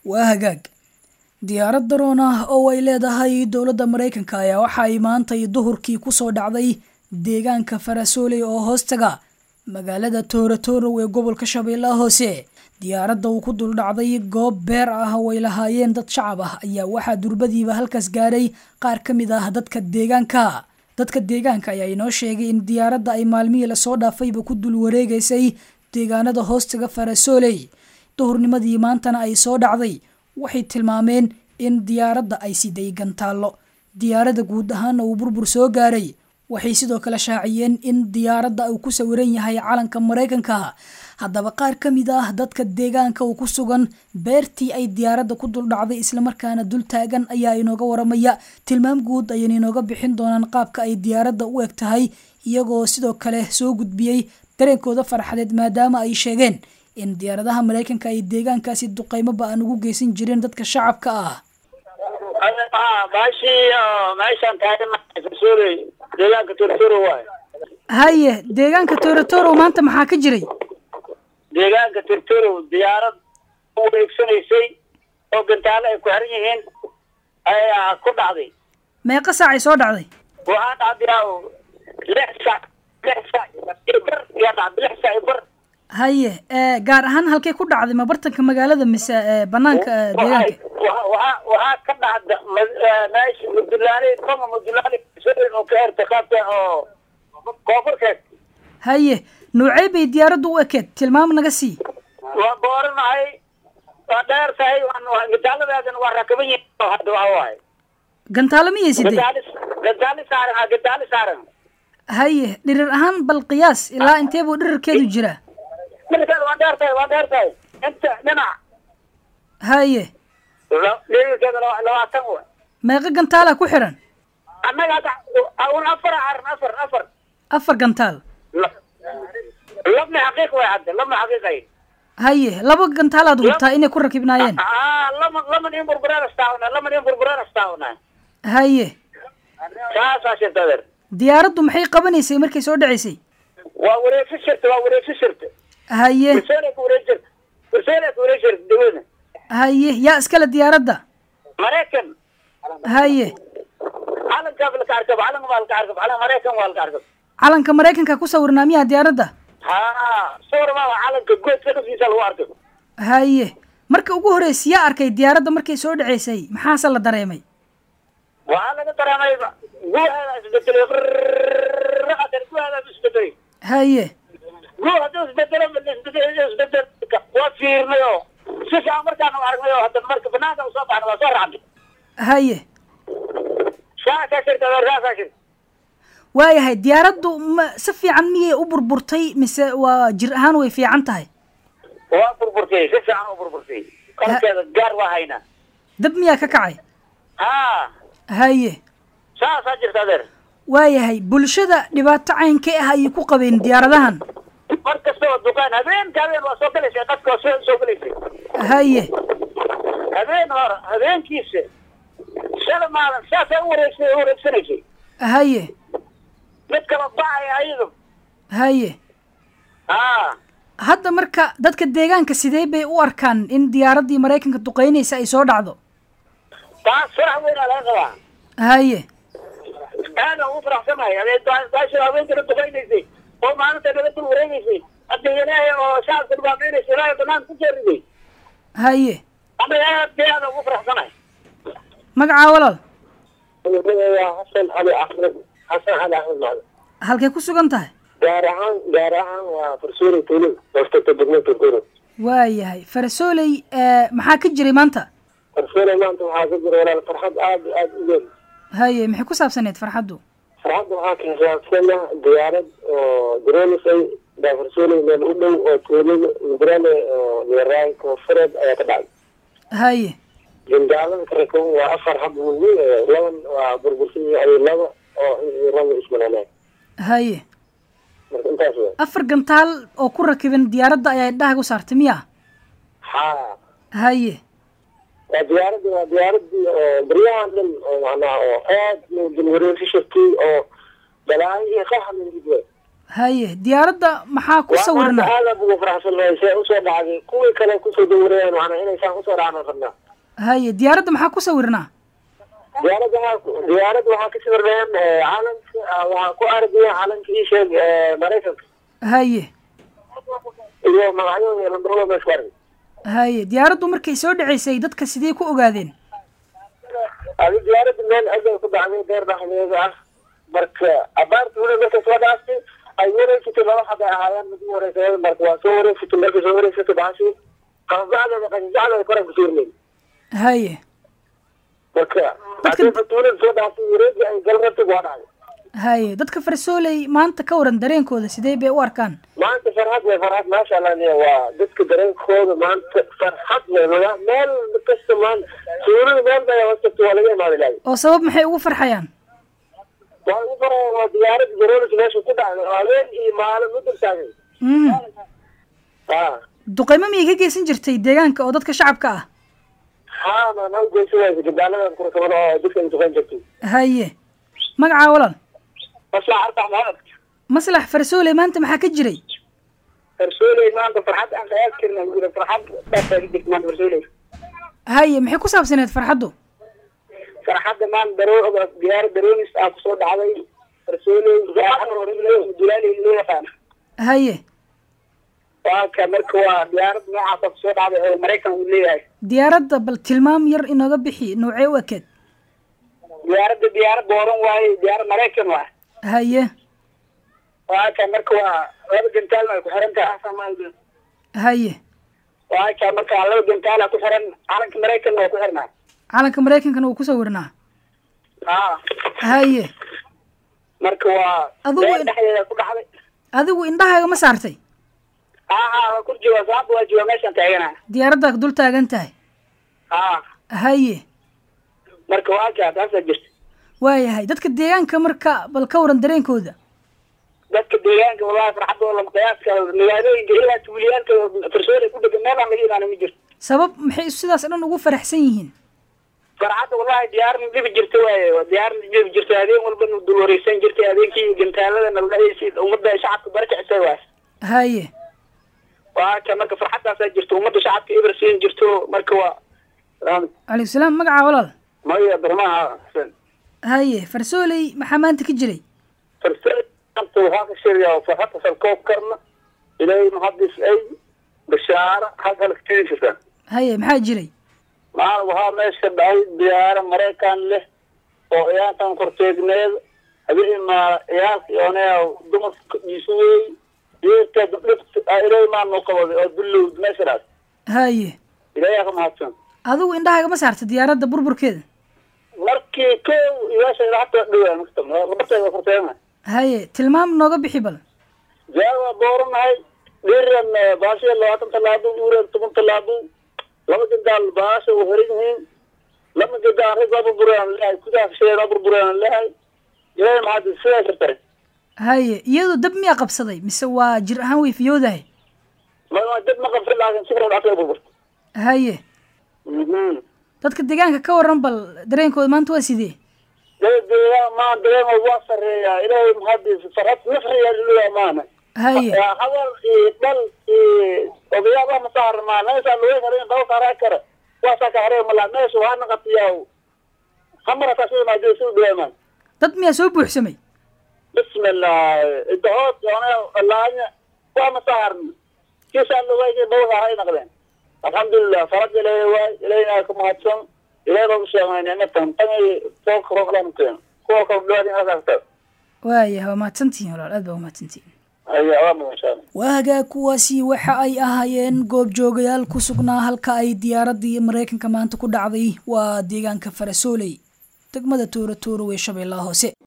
waa hagaag diyaarad daroon ah oo ay leedahay dowladda maraykanka ayaa waxa ay maantay duhurkii kusoo dhacday deegaanka farasooley oo hoostaga magaalada toorotorow ee gobolka shabeellaha hoose diyaaradda uu ku dul dhacday goob beer ah oo ay lahaayeen dad shacab ah ayaa waxaa durbadiiba halkaas gaadhay qaar ka mid ah dadka deegaanka dadka deegaanka ayaa inoo sheegay in diyaaradda ay maalmihii lasoo dhaafayba ku dul wareegaysay deegaanada hoostaga farasooley duhurnimadii maantana ay soo dhacday waxay tilmaameen in diyaaradda ay siday gantaallo diyaaradda guud ahaana uu burbur soo gaaray waxay sidoo kale shaaciyeen in diyaaradda uu ku sawiran yahay calanka maraykanka haddaba qaar ka mid ah dadka deegaanka uu ku sugan beertii ay diyaaradda ku dul dhacday islamarkaana dul taagan ayaa inooga waramaya tilmaam guud ayayna inooga bixin doonaan qaabka ay diyaaradda u eg tahay iyagoo sidoo kale soo gudbiyey dareenkooda farxadeed maadaama ay sheegeen in diyaaradaha maraykanka ay deegaankaasi duqeymo ba-an ugu geysan jireen dadka shacabka ah meeshaan taaganasuuley deegaanka tortoro waay haye deegaanka toorotorow maanta maxaa ka jiray deegaanka tortoro diyaarad u wareegsanaysay oo gantaalo ay ku xiran yihiin ayaa ku dhacday meeqa saacay soo dhacday waxaa dhacday lix sac lix sac iyo bar ayaa dhacday lix sac iyo bar haye gaar ahaan halkay ku dhacday ma bartanka magaalada mise banaanka deegaanka waxaa waxaa ka dhacda meesha mudulaale koma mudulaale oo ka herta qaabka oo koonfurkeed haye noocey bay diyaaraddu u ekeed tilmaam naga sii waa booranahay waa dheer tahay gantaaladeedana waa rakaban yihiin hadda waxa waaye gantaalo miyay siday gantaali gantaali saaran ha gantaali saaran haye dhirir ahaan bal qiyaas ilaa intee buu dhirirkeedu jiraa dhirkeeda waa dheer tahay waa dheer tahay inta dhinac haye dhirirkeeda labaatan wa meeqa gantaalaa ku xiran annaga hadda un afar caran afar afar afar gantaal labna xaqiiq way hadda labna xaqiiqay haye laba gantaalaad hubtaa inay ku rakibnaayeen lama laman in burburaan astaawna laman in burburaan astaawna haye saasaa shirta adeer diyaaraddu maxay qabanaysay markay soo dhacaysay waa wareegsi shirta waa wareegsi shirta haye kurseelay ku wareeg jirta kurseelay ku wareeg jirta dawladna haye yaa iskale diyaaradda maraykan haye calankaa laka arkab calan waa laka arkab calan maraykan waa laka arkab calanka maraykanka ku sawirnaa miyaa diyaaradda ha sawir maa calanka goodka dhafkiisa lagu arkay haye marka ugu horreysay yaa arkay diyaaradda markay soo dhaceysay maxaase la dareemay waxaa laga dareemay guuheeda isbedelay adeer guuheeda isbedelay haye guu hadduu isbedelo isbedel isbedel waa fiirnay oo si fiican markaan u aragnay oo hadda marka banaanka usoo baxna waa soo raacnay haye saasaa shirta adeer saasaa shirta waayahay diyaaraddu ma si fiican miyay u burburtay mise waa jir ahaan way fiican tahay waa burburtay si fiican u burburtay qalkeeda gaar waa haynaa dab miyaa ka kacay ha haye saasaa jirta adeer waayahay bulshada dhibaato caynkee ah ayay ku qabeen diyaaradahan mar kasta oo dukaan habeenka habeen waa soo galaysay dadka waa soo soo galaysay haye habeen hore habeenkiisa shala maalin saasay u wareegsay u wareegsanaysay haye mid kala bacaya ayadu haye ha hadda marka dadka deegaanka sidee bay u arkaan in diyaaraddii maraykanka duqeynaysa ay soo dhacdo taas farax weynaa laga qabaa haye aada ugu faraxsanahay baasha haweenkana duqaynaysay oo maalinta naga dul wareegaysay hadda ilaahay oo shacabka dhibaataynaysa ilaahay banaan ku jeeriday haye anaga aad bay aada ugu faraxsanahay magacaa walaal xasan cali axmed xasan cali axmed macdan halkay ku sugan tahay gaar ahaan gaar ahaan waa farsuuri tuulin hoostata degmada turkuro waayahay farasooley maxaa ka jiray maanta farsuuri maanta waxaa ka jira walaal farxad aada aada u weyn haye maxay ku saabsaneed farxaddu farxadda waxaa kasaabsana diyaarad oo daroonisay baa farsuuli meel u dhow oo tuulada mudrale oo leeraay koonfureed ayaa ka dhacay haye jindaalada karakon waa afar hab muhiim laban waa burbursan yahay laba oo laba ismanaanaa haye marka intaas wa afar gantaal oo ku rakiban diyaaradda ayaa indhahagu saartay miya ha haye waa diyaaraddi waa diyaaradii oo baryahan dhan oo macnaha oo aad loo dulwareegsi shirtay oo balaayo iyo qaxa lagu jiro haye diyaaradda maxaa ku sawirnaa aada ugu faraxsannahay see usoo dhacday kuwii kale kusoo dawirayaan waxna inaysaan kusoo dhacna rabnaa haye diyaaradda maxaa ku sawirnaa diyaaradda waxaa diyaaradda waxaa ka sawirnayaan calanka waxaa ku argaya calanka ii sheeg maraykanka haye iyo magacyadooda lambarada meesha ku argay haye diyaaraddu markay soo dhaceysay dadka sidee ku ogaadeen adi diyaaradda meel agay ku dhacday beer dhexdeeda ah marka abaarta weli markay soo dhaaftay ay wareegsatay laba xabay ahaayeen mid u horeysa marka waa soo wareegsatay markay soo wareegsatay baxasi qasacdeeda qasacdeeda koran ku suurnayn haye marka hadii fatuulada soo dhaaftay wareegi ay gal rabtay waa dhacday haye dadka farsooley maanta ka waran dareenkooda sidee bay u arkaan maanta farxad way farxad maasha allah niya waa dadka dareenkooda maanta farxad way maga meel kasta maanta suurada meel bay hoostagta waa laga imaaday lahay oo sabab maxay ugu farxayaan waa ugu faraya waa diyaarada garoolisa meesha ku dhacday oo habeen iyo maalin u dirtaagay mhm ha duqeymo miyay ka geysan jirtay deegaanka oo dadka shacabka ah haa maan ha ugeysa waysa gabdaaladan kurkamada oo dadka ay duqeyn jirtay haye magacaa walaal maslax arbax maxamed maslax farsooley maanta maxaa ka jiray farsooley maanta farxad aan qayaas karna jira farxad dhaasaa ka jirta maanta farsooley haye maxay ku saabsaneed farxaddu farxadda maanta daroo diyaarad daroonis ah kusoo dhacday farsooley dulaaley loo yaqaana haye waa ka marka waa diyaarad noocaasa kusoo dhacday oo maraykan uu leeyahay diyaaradda bal tilmaam yar inooga bixi noocee u ekeed diyaaradda diyaarad booran waaye diyaarad maraykan waa haye waa ka marka waa laba gantaalna ay ku xiran tahay asamaa haye waa ka marka laba gantaala ku xiran calanka maraykanna waa ku xirnaa calanka maraykankana wuu ku sawirnaa haa haye marka waa Adigu beer in- dhexdeeda ku dhacday adigu indhahaaga ma saartay haa haa waa kur jooga saaba waa jooga meeshaan taagana diyaaraddaa dul taagan tahay haa haye marka waa ka taasaa jirta waayahay dadka deegaanka marka bal ka waran dareenkooda dadka deegaanka wallahi farxadooda lama qiyaas karo magaalooyinka ilaa tuuliyaalka farsoole ku dhegan meel aan laga imaana ma jirto sabab maxay sidaas dhan ugu faraxsan yihiin farxadda wallahi diyaarna dhibi jirta waaye waa diyaarna dhibi jirta habeen walba nu dul wareysan jirtay habeenkii gantaalada naldhahaysi ummadda shacabka barkicisay waay haye waa ka marka farxaddaasaa jirta ummadda shacabka eber siin jirto marka waa calaykum salaam magacaa walaal maya barmaha xasan haye farsooley maxaa maanta ka jiray farsaanta waxaa ka sheegaya farxadda salkoob karna ilaahay muhadis ay bashaara halka halkatidi jirta haye maxaa jiray maal waxaa meesha dhacay diyaaro maraykan leh oo ciyaartan korteegneed habeen maa ciyaalka oonea dumarka dhiisu wey yeerta dhibta ilaahay maa noo qabaday oo dullowd meeshadaas haye ilaahay ka mahadsan adigu indhahaaga ma saarta diyaaradda burburkeeda markii kow iyaasha hata dhawaa maktab labarteeda korteegna haye tilmaam nooga bixi bal diyaar waa dooranahay dhiran baashiya labaatan tallaabo uuran toban tallaabo laba gandaal baasha u xiran yihiin laba gandaan rag waa burburaan lehay gudaha kasheeda waa burburaan lehay ilaahay maxaad sidaa jirtay haye iyadu dab miyaa qabsaday mise waa jir ahaan way fiyoodahay ma dad ma qabsan laakin si kale dhacday burburta haye dadka deegaanka ka waran bal dareenkooda maanta waa sidee deedeeya maa dareema waa sareeyaa ilaahay maxaad farxad nafriyaa liluyaa maana haye hadal iyo dhal iyo odayaaba ma saarmaa meesha lagu harin dhal saaraa kara waa saa ka haree malaa meesha waa naqatiyaa hamara taasoo maadee soo dhawaamaan dad miyaa soo buuxsamay bismillah idahood yoona laanya waa ma saarn kiisaa lawayga dhal saaray naqdeen alxamdulilah farad ilaahay waay ilaahayna ka mahadsan ilaahay baa u sheegay nicmatan tan foolka rooglan keen kuwa kale dhawaadin asaagta waaya waa mahadsantihiin walaal aad baa umahadsantihiin ayaa waa mahadsan waagaa kuwaasi waxa ay ahaayeen goobjoogayaal ku sugnaa halka ay diyaaraddii maraykanka maanta ku dhacday waa deegaanka farasooley degmada tooro tooro ee shabeellaha hoose